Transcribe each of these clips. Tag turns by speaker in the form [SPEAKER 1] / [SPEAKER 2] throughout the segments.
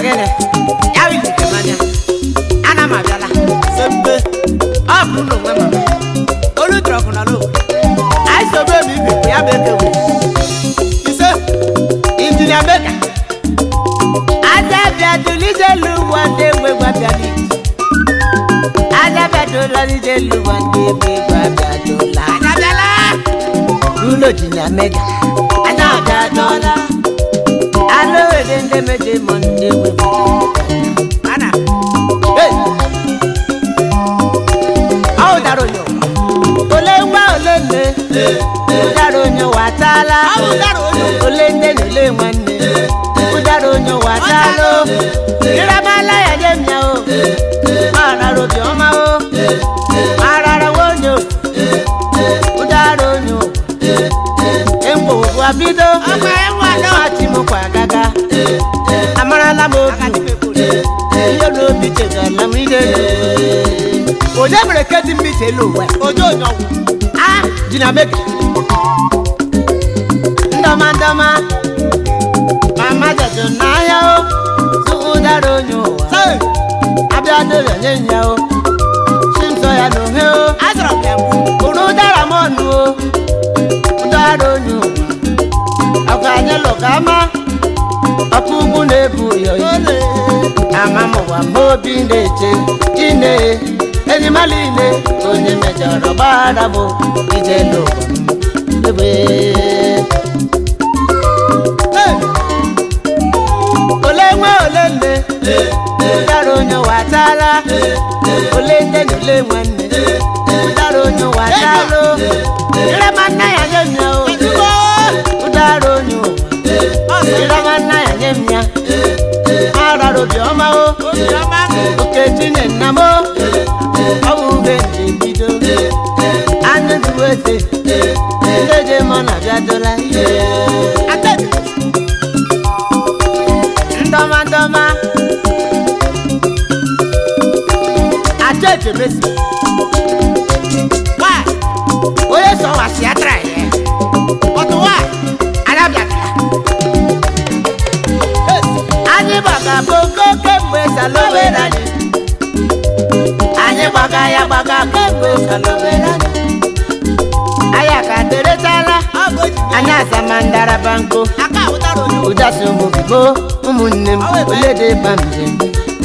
[SPEAKER 1] gịnị ya bụ ike mmanya ana m abịala sembe ọ bụrụ na onwe mama olu trọkụ nọ n'o anyị sobe m ibe ya bụ ekewe ise injinia meka aja bịa dulije luwa ndị egbe gbabịa n'iji aja bịa dola nije luwa ndị egbe gbabịa dola aja bịala ụlọ injinia meka aja bịa dola alówèrè ndé méje mọ ndé wéwé. Ana. Hey. Awo daro nyo. Ole nwa ole nne. Udaro nyo wa taala. Ole nne na ole nwanne. Udaro nyo wa taalo. Iramala ya nye mnya o. Mara robi ọma o. Mara rawo nyo. Udaro nyo. Empo wa bido. Ọmọ ẹ̀ wà náà. Má ti mú kwa gaga. Amarala m obi. Ihe n'obi chegala m ihe. Onye mere ka dị mbiche elu ụwa? Onye onye ọgwụ. A ji na meka. Ndọma ndọma. Mama jọjọ n'ahịa o. Tupu dara onye ụwa. Abịa dịrị onye nya o. Chimsọ ya n'ohe o. Azọrọ m ya mgbu. Unu dara m ọnụ o. Dara onye ụwa. Ọkwa anyị lụka ama. Ọkụ ugwu na-ebu ụyọ ile. Ama m ụwa m obi na-eche. Ine enyi m niile onye mejọrọ gbara m ije n'ụwa m. Ebe. Ole nwe ole nne. Ụdara onye ụwa ataala. Ole nne na ole nwanne. Ụdara onye ụwa ataala. Irema nna ya nye m ya o. Ụdara onye ụwa. Irema nna ya nye m ya. Arara obiọma o. Oketinye nna m o. Ọ bụ ube nje bido. Anụ duwete. Ndị je mọ na bịadola. Ndọma ndọma. Achọ echemesi. Why? Onye sọ wa si atra ya. Ọtụ wa. Adabiakala. Anyị gbaga bongo kemgbe salowere anyị. Anyị gbaga ya gbaga kemgbe salowere anyị. Anyị aka teretala. Anyị asamandara banko. Ụdasị ụmụ bibo ụmụnne m olede ba njem.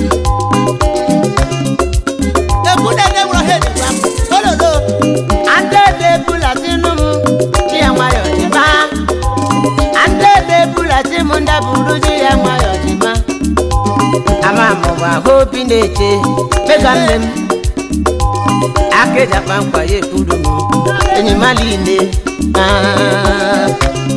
[SPEAKER 1] Andede ebulasi nụ m di ya nwayọ dịba. Andede ebulasi m ndaburu di ya nwayọ dịba. Ama m bụ ahụ obi na-eche mega nne m. Akeja kpamkpa ya ekwuru m enyi m niile. Ah.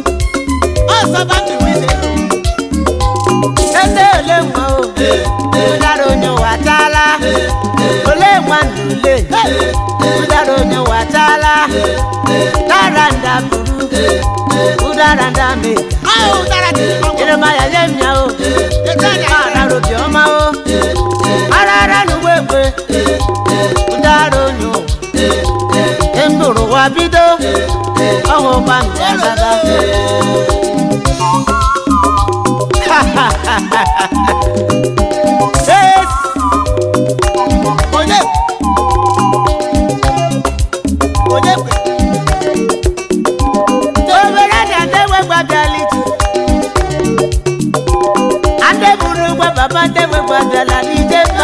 [SPEAKER 1] Ede ole nwa o, ụdara onye ụwa taala. Ole nwa nna ole, ụdara onye ụwa taala. Dara nda buru, ụdara nda mee. Jeremaya nye m ya o, arara obi ọma o. Arara n'ugbo egbe, ụdara onye ụwa. Ndụrụ ụwa bido, ọhụ gba nke agaga. Yes. Onye. Onye kwe. Obere dị adegbe gbabiala ije. Adeburu ụgbọ baba adegbe gbabiala n'ije mba.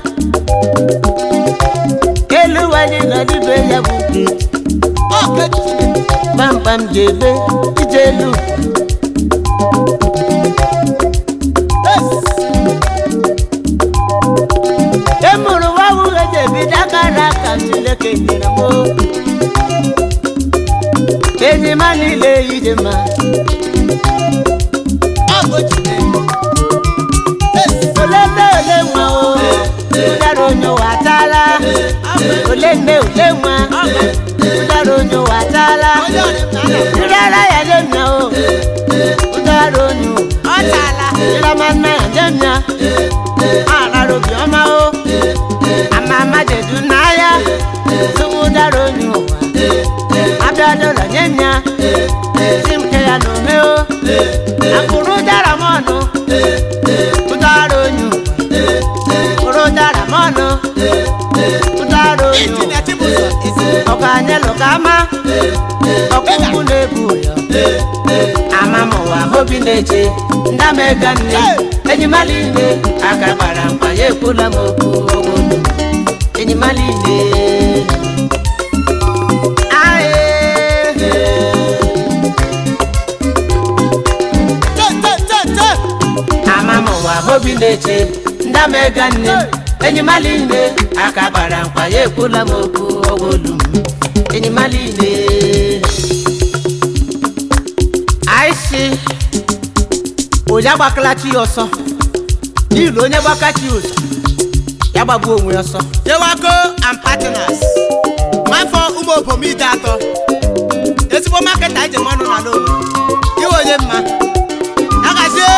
[SPEAKER 1] Elu wanyị nọ n'ibe ya bụ nke. Kpamkpam ji ebe ije elu. emụrụ nwa nwunye na-ebido akara aka Chineke nyere m enyi m niile ije ma ole nne ole nwa o ụdara onye ụwa ataala ole nne ole nwa ụdara onye ụwa ataala ụdara ya nye m ya o ụdara onye ụwa ịrama nna ya nye m ya arara obiọma o amama jedu n'ahịa tụwụ dara onye ụwa abịadọla nye m ya si m ke ya n'ome o akụrụ dara m ọnụ ụdara onye mọnụ ụdara onyo
[SPEAKER 2] injinia chibụzọ ezi
[SPEAKER 1] ọkụ anyị lụka ama ọkụkụ na-ebu ụyọ ama m ụwa obi na-eche ndamega nne enyimala ile aka gbara mkpa ya ekwula m okwu ogolo enyimala ile Aye.
[SPEAKER 2] te te te te
[SPEAKER 1] ama m ụwa obi na-eche ndamega nne enyimala ile aka gbara mkpa ya ekwula m okwu ogolu m enyimala ile aịsị onye agbakalachi ya ọsọ n'ihi na onye gbakachi ya ụzọ ya gbagbuo onwe ya ọsọ
[SPEAKER 2] Yewago and partners nwafọ ụmụ obom ide atọ ezigbo maketa eji mmanụ na n'obodo iwe onye mma agazie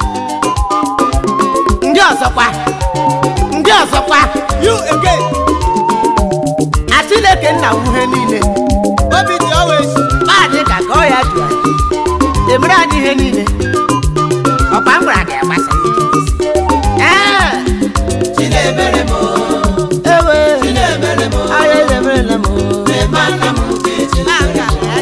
[SPEAKER 1] ndị ọzọkwa ndị ọzọkwa
[SPEAKER 2] you again
[SPEAKER 1] Chineke nna wuhe niile
[SPEAKER 2] obi dị always
[SPEAKER 1] maadị ka ka ọ ya dị anyị emere anyị ihe niile ọkwa m gwara gị agbasa ee
[SPEAKER 2] chinemere m
[SPEAKER 1] ewe
[SPEAKER 2] chinemere m
[SPEAKER 1] ahịa ezemerela m
[SPEAKER 2] ema nna m ga-eji
[SPEAKER 1] aka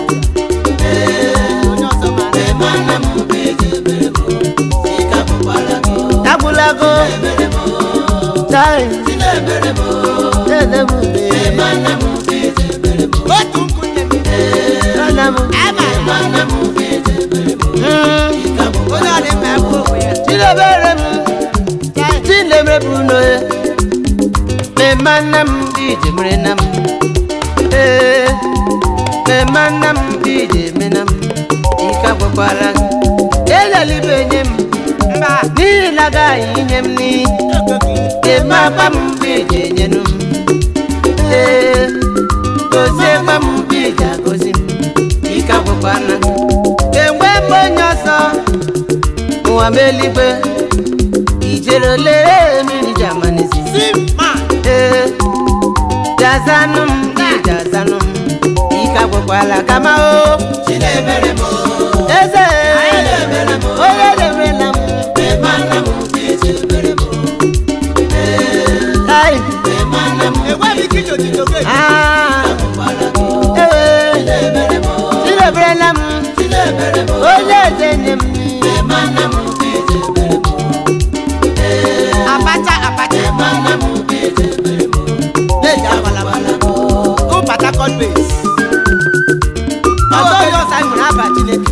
[SPEAKER 2] onye ọzọ mara ema nna m ga-eji ebere m ika bụkwara gị
[SPEAKER 1] agwụlago
[SPEAKER 2] emere m
[SPEAKER 1] tai
[SPEAKER 2] chinemere m
[SPEAKER 1] ede m ube
[SPEAKER 2] ema nna m ga-eji ebere m otu nkwunye m
[SPEAKER 1] nna m
[SPEAKER 2] ema nna m ga-eji ebere m
[SPEAKER 1] Mm.
[SPEAKER 2] ika bụkwara
[SPEAKER 1] onye ọ dị mma ekwu okwu ya chinemere m chinemere bụ n'oye mema nna m dị ije mere na m ee mema nna m dị ije eme na m ike agwakwara m elelibe nye m mba n'ihi na agaghị inye m n'iyi eme akpa m dị ije enyenu m ee gozie akpa m dị ije agozi m ike agwakwara m enwe m onye ọzọ ụwa m eluigwe ijere ole mmiri ji amanezi
[SPEAKER 2] Simma
[SPEAKER 1] ee jazanụ m dị jazanụ m ike agwakwala kama o
[SPEAKER 2] chinemere m
[SPEAKER 1] eze
[SPEAKER 2] chinemere m
[SPEAKER 1] onye deberela m
[SPEAKER 2] ema nna m ga-eji ebere m
[SPEAKER 1] ai
[SPEAKER 2] ema nna m enweghị ike iji ojiji oge
[SPEAKER 1] ah
[SPEAKER 2] bụkwara gị
[SPEAKER 1] ewe
[SPEAKER 2] chinemere m
[SPEAKER 1] chideberela m
[SPEAKER 2] chinemere m
[SPEAKER 1] onye eze nye m
[SPEAKER 2] ema nna m ga-eji ebere m
[SPEAKER 1] abacha abacha
[SPEAKER 2] ema nna m ga-eji ebere m
[SPEAKER 1] na-eji abalabala
[SPEAKER 2] go Port Harcourt base
[SPEAKER 1] ọzọ onye ọsa nwere aba chineke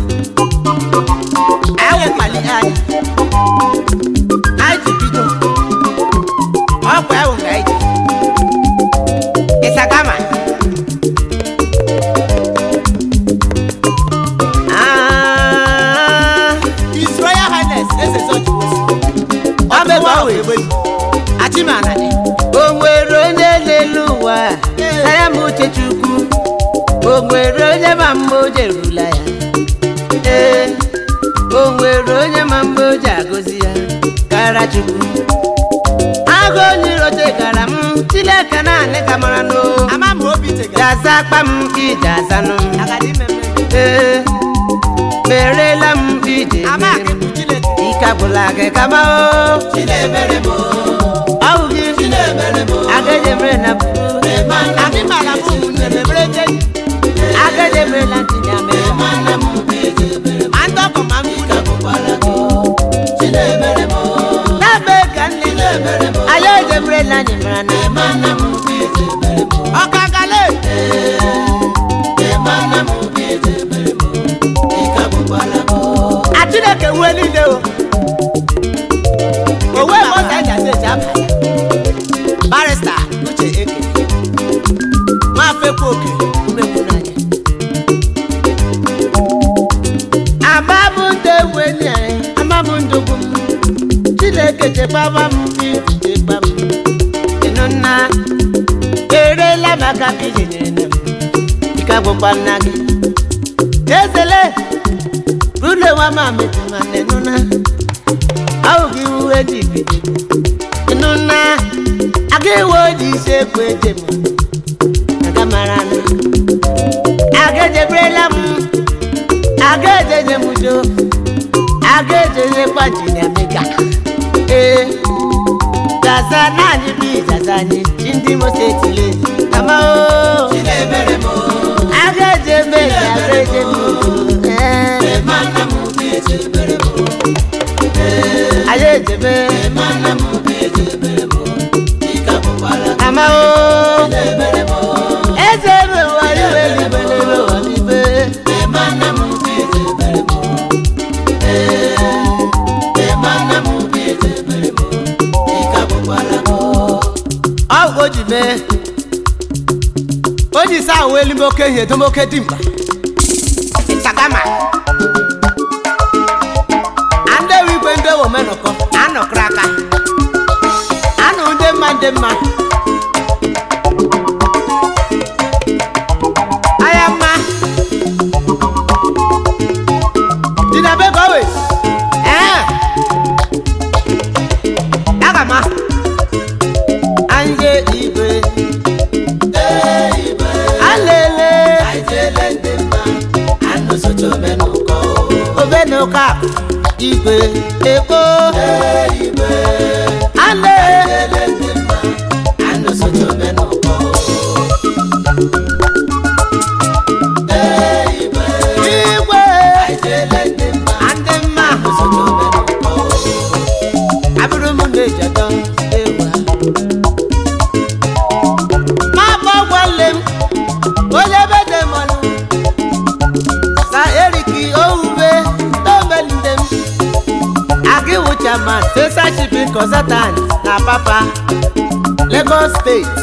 [SPEAKER 1] anyị nwekpali anyị anyị ji bido ọkwa ewu ka anyị ji ịsagama Ah,
[SPEAKER 2] His Royal Highness eze George Wosu
[SPEAKER 1] ọ bụ ebe ọ wee
[SPEAKER 2] egbe
[SPEAKER 1] achimana dị o nwere onye n'elu ụwa saya m uche chukwu o nwere onye ma mma o jerula ya ee o nwere onye ma mma o ji agọzi ya kara chukwu agụ onye irote gara m chineke naanị ka mara n'o
[SPEAKER 2] ama m obi tegara
[SPEAKER 1] jaza akpa m ije azanụ m
[SPEAKER 2] agadi mmemme
[SPEAKER 1] ee merela m ije
[SPEAKER 2] ama
[SPEAKER 1] mere m
[SPEAKER 2] akịkụ Chineke
[SPEAKER 1] ike agwụla gị kama o
[SPEAKER 2] chinemere m
[SPEAKER 1] ọhụ gị
[SPEAKER 2] chinemere m
[SPEAKER 1] agaghị emere na buru
[SPEAKER 2] ema nna m
[SPEAKER 1] Anyị mara m ụmụnne m ebere je agaghị emere na ntị ya mere
[SPEAKER 2] ema nna m ga-eji ebere m
[SPEAKER 1] ma ndị ọgọ ma mkpu
[SPEAKER 2] ika bụkwara gị chinemere m
[SPEAKER 1] na-eme ka nne
[SPEAKER 2] chinemere m
[SPEAKER 1] anyị eji emere na anyị mara na
[SPEAKER 2] ema nna m ga-eji ebere m
[SPEAKER 1] ọka gale
[SPEAKER 2] ema nna m ga-eji ebere m ika bụkwara gị
[SPEAKER 1] a chineke nwee niile o owe m ọsa eji asa eji aba ya barista uche eke nwafekwu oke umekwu n'anya amabụ ndị egwu enyi anyị amabụ ndụgbu m chineke chekwaba m chekwa m ịnụ nna erela maka iji nyere na m ike agwụkwa nna gị ezele bule wa ma metu ma nenu na awo ki wu eji bide nenu na age wo di se ku eje mo aga mara na age je brela mu age je je mu jo age je je pa ji ni amega eh da ijaza naanị bụ ijaza anyị chi ndị Imo steeti le kama o
[SPEAKER 2] Chinemere m
[SPEAKER 1] aga eje eme aga eje eme ee
[SPEAKER 2] mana m na-echebere m
[SPEAKER 1] anyị ejebe
[SPEAKER 2] mana m na-echebere m ike abụkwara
[SPEAKER 1] kama o
[SPEAKER 2] ebere m
[SPEAKER 1] eze ebe ụwa iwe eluigwe n'ebe ụwa n'igwe
[SPEAKER 2] mana m na-echebere m mana m na-echebere m ike abụkwara m
[SPEAKER 1] ọ bụ o ji mee o ji saa uwe eluigwe oke ihe edomoke dimkpa ịchagama ndị ewu igwe ndị ewu omenụkọ anọkọrọ aka anụ ndị mma ndị mma anya mma dị na be gowe ee aga ma anje igwe alele
[SPEAKER 2] Aijele ndị mma anụ socha omenụkọ
[SPEAKER 1] obenuka igwe ekpo
[SPEAKER 2] igwe
[SPEAKER 1] ale
[SPEAKER 2] ele ndị mma anụ socha omenụkọ
[SPEAKER 1] igwe
[SPEAKER 2] Aijele ndị mma
[SPEAKER 1] ndị mma
[SPEAKER 2] anụ socha omenụkọ
[SPEAKER 1] abụrụ m na-ejọdọ ewa ma bụ ọgwale m onye bede mmanụ sa eriki owuwe n'omelinde m agịwụ chairman fesa shipping consultant na papa lagos steeti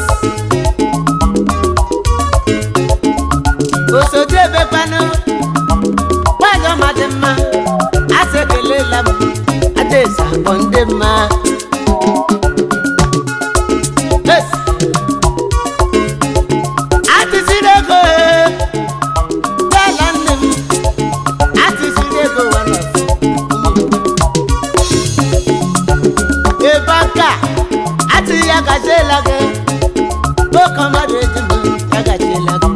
[SPEAKER 1] osodi ebekwanụ nwanyị ọma dị mma asị ekelela m adaeze akpọ ndị mma Yes. atịsiri ego ee, bịala nne m atịsiri ego one of ebe aka atịghị ya gaziela gị oke mmadụ eji m ya gaziela gị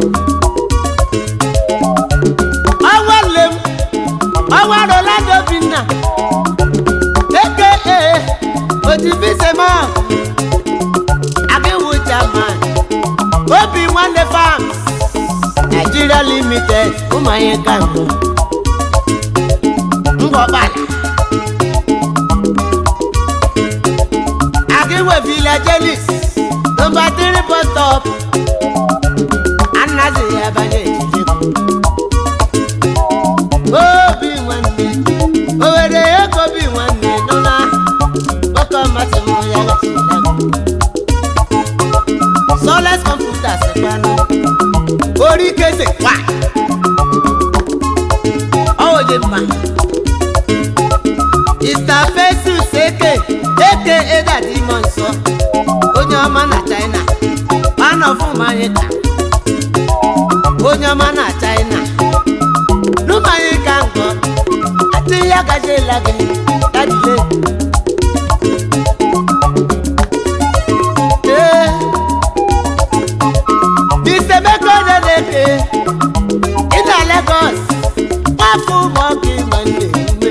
[SPEAKER 1] ọnwa nne m ọnwa rolando obinna eke ee otibisema abiwu chairman obi nwanne farms nigeria limited ụmụanye ka mbụ ngọbala agiwe villagelis nọmba 3 bus stop anazi ya banye ejije obi nwanne owere ego obi nwanne nọ na oke mmasị m ya gachila soles computers kwanụ orí kese kwa ọwọ dị mma istafesus eke eke edadi imo nsọ onye ọma na china anọfụmanyị ka onye ọma na china n'ụmanyị ka nkọ atịghị ya gajiela gị dadile ee Bisemeko Neneke ịna Lagos nwafọ ụmụọkụ nwanne ume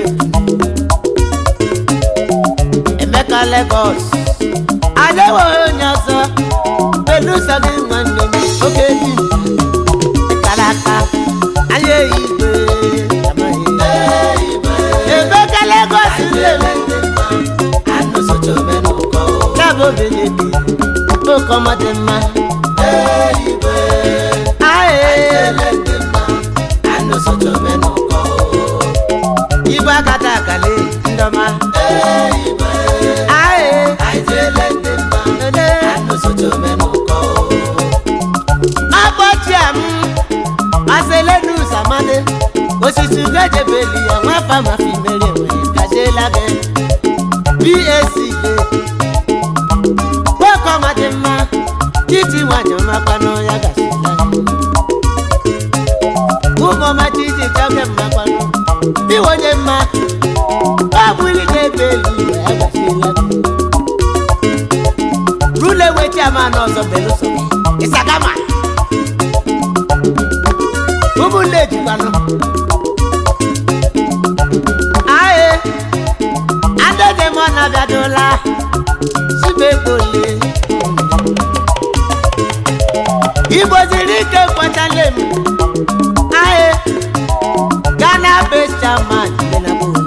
[SPEAKER 1] Emeka Lagos adịghị onye ọzọ beluso gị nwanne m oge dị kara aka anya eyi igwe amaghị. Emeka Lagos nne m
[SPEAKER 2] anụ socha omenụkọ
[SPEAKER 1] yabụ obelebe oke ọma dị mma
[SPEAKER 2] igwe
[SPEAKER 1] aye
[SPEAKER 2] ele ndị mma anụ socha omenụkọ
[SPEAKER 1] igwe akata akale ndọma
[SPEAKER 2] igwe
[SPEAKER 1] aye
[SPEAKER 2] Aijele ndị mma
[SPEAKER 1] ele
[SPEAKER 2] anụ socha omenụkọ
[SPEAKER 1] akpọchia m maselenu samade osisi gejebeli ya nwafa mafi mere enwe gajiela gị bac le nwoke ọma dị mma titi nwanyị ọmakwanụ ya gasila ụmụọma titi chọge mmakwanụ iwonye mma ọ bụli na-ebe elu ya gasila gị rule wechi ama n'ọzọ beluso ịsagama ụmụnne ejikwanụ aye adedemọ na-abịadụla chibekpe igbo siri ike kwetala m aye ghana base chairman dị na bụ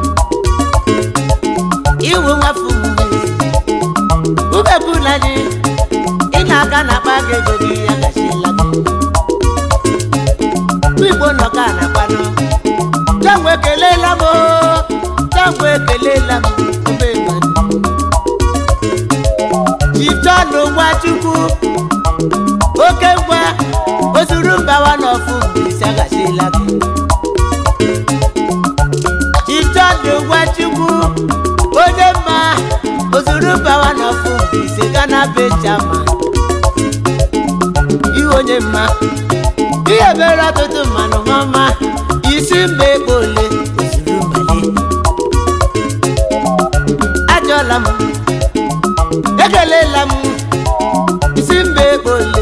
[SPEAKER 1] iwu nwafu ubebula gị ị na-aga na akpa gị ego gị ya gachiela gị igbo nọ ka na-akpanụ jangwa ekelela m oo, jangwa ekelela m omegbe jitọnụ nwachukwu oke ngwa ozuru mbawa n'ọfụ mbilisi aghachila gị jitọnụ nwachukwu onye mma ozuru mbawa n'ọfụ mbilisi gana bejama iwe onye mma ihe mere ọtụtụ mmanụ ọma isi mba ego ole ozuru mbale ajọla m ekelela m isi mba ego ole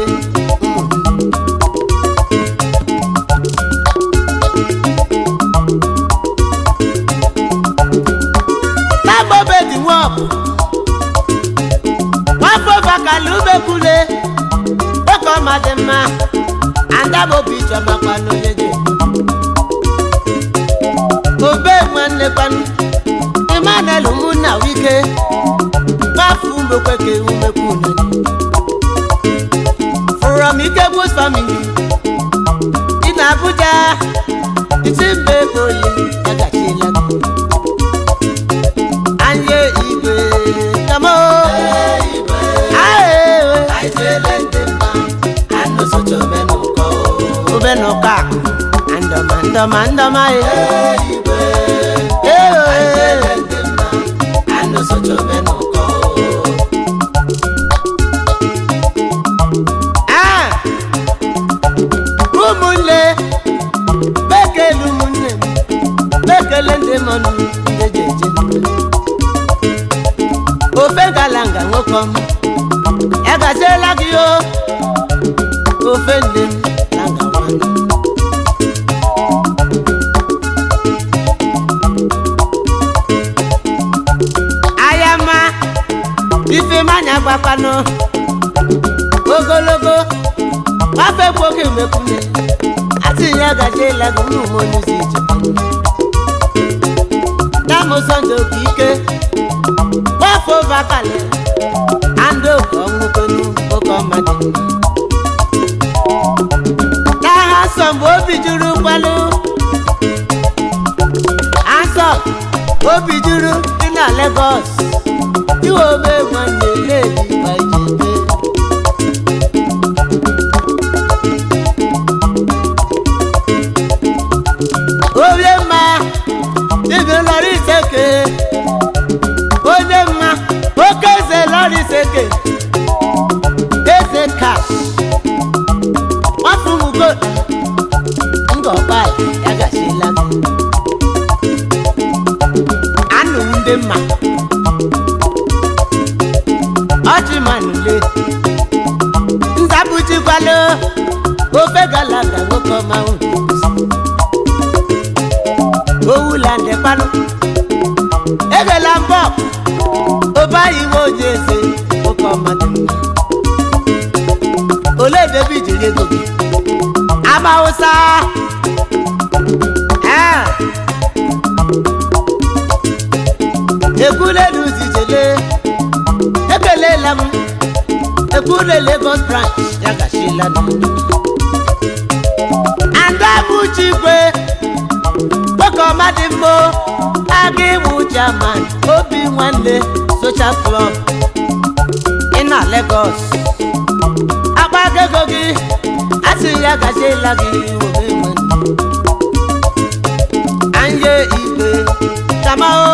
[SPEAKER 1] nagbobedi nwọbụ nwafọ bakala umekwule oke ọma dị mma adabobi chọmakwa n'onye dị obe nwanne kwanụ emmanuel ụmụnna wike gbafu umekweke umekwu nani from ikegbu's family dị na abuja isi mba ego ole agachiela gị anye igwe kamo obenụka ndọma ndọma ndọma ụmụnne bekele ụmụnne m bekele ndị mọnụ ndị ji eje ofe galanga nwoke ọma ya gaziela gị o ofe nne m na ngawanụ ayama ifemanya gbakwanụ ogologo afọ ekwoke mekwune asị ya gaziela gị ụmụ monuzi ijekwanụ namụsọndụ oke ike gbafọ vakali andị oke ọnwụkwenu oke ọmadị n'agha nsọ mgbe obi juru kwalụ asọ obi juru dị na Lagos iwe ome nwanne ledi gbajebe onye mma dibịa lọrọ iseke onye mma oke eze lọrọ iseke eze kash nwafumugo ngọkpala ya gachila gị anụ ndị mma ọchịmanule nzabujikwalo ofe galaga nwoke ọma unu owula ndekwanụ egela mbọ obayi nwe oji eze nwoke ọma dị mma ole debe ijiri ego gị ama ụsa ee ekwulelu zijele ekelela m ekwule Lagos branch ya gachila n'ụlọ andabụchigwe nwoke ọma dị mma aga ịwụ chairman obi nwanne social club ị na Lagos agbago ego gị asị ya gachiela gị obe nwanne anye igwe kamao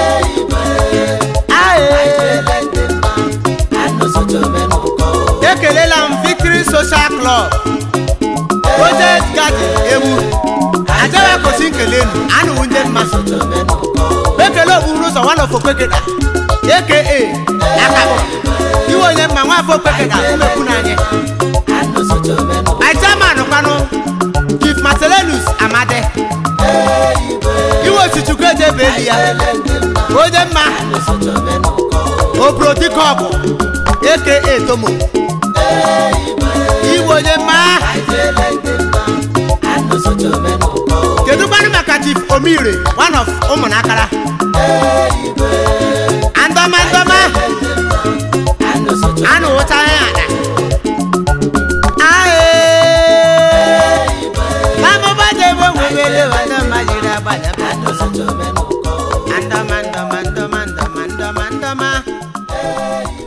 [SPEAKER 2] ekelela m victory social club project garden ewu ajawa kwesị nkele enu anụwu ndị mma ekele okpuru ụzọ nwan of okpekeda aka akabụ iwe onye mma nwa afọ okpekeda umekwu n'anya my chairman kwanụ chief marcelinus amade iwe ochichukwu ejebe eli ya onye mma obrodikọbụ aka tomo iwe onye chief omire one of ụmụnakara andọma ndọma anụ ụta ya ada ae mamụba debe nwewere wadọma jiri agbada andọma ndọma ndọma ndọma ndọma ndọma ndọma